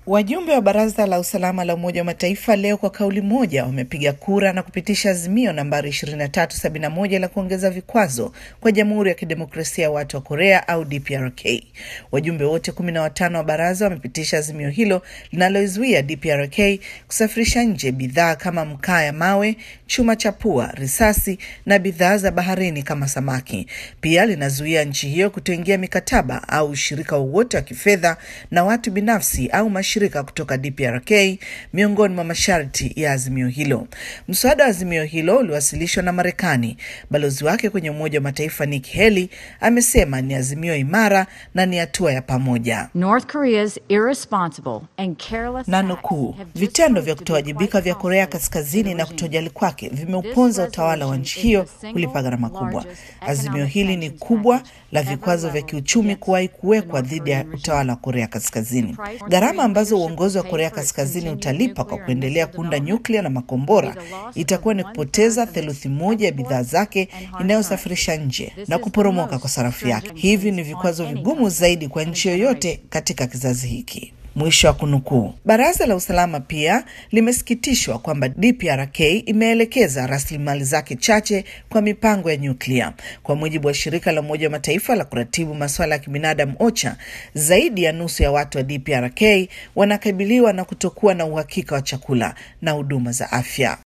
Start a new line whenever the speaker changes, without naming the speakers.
Wajumbe wa Baraza la Usalama la Umoja wa Mataifa leo kwa kauli moja wamepiga kura na kupitisha azimio nambari 2371 la kuongeza vikwazo kwa Jamhuri ya Kidemokrasia ya Watu wa Korea au DPRK. Wajumbe wote kumi na watano wa baraza wamepitisha azimio hilo linaloizuia DPRK kusafirisha nje bidhaa kama mkaa ya mawe, chuma cha pua, risasi na bidhaa za baharini kama samaki. Pia linazuia nchi hiyo kutoingia mikataba au ushirika wowote wa kifedha na watu binafsi au mashirika kutoka DPRK miongoni mwa masharti ya azimio hilo. Mswada wa azimio hilo uliwasilishwa na Marekani. Balozi wake kwenye Umoja wa Mataifa Nikki Haley amesema ni azimio imara na ni hatua ya pamoja.
North Korea's irresponsible and careless
Na
acts
nukuu,
have just
vitendo
proved
vya
to be
kutowajibika
quite
vya Korea
costly
Kaskazini
to the
na
regime.
kutojali kwake vimeuponza utawala wa nchi hiyo kulipa gharama kubwa. Azimio hili ni kubwa la vikwazo vya kiuchumi kuwahi kuwekwa dhidi ya utawala wa Korea Kaskazini. Gharama ambazo uongozi wa Korea Kaskazini utalipa kwa kuendelea kuunda nyuklia na makombora itakuwa ni kupoteza theluthi moja ya bidhaa zake inayosafirisha nje na kuporomoka kwa sarafu yake. Hivi ni vikwazo vigumu zaidi kwa nchi yoyote katika kizazi hiki. Mwisho wa kunukuu. Baraza la usalama pia limesikitishwa kwamba DPRK imeelekeza rasilimali zake chache kwa mipango ya nyuklia. Kwa mujibu wa shirika la Umoja wa Mataifa la kuratibu masuala ya kibinadamu OCHA, zaidi ya nusu ya watu wa DPRK wanakabiliwa na kutokuwa na uhakika wa chakula na huduma za afya.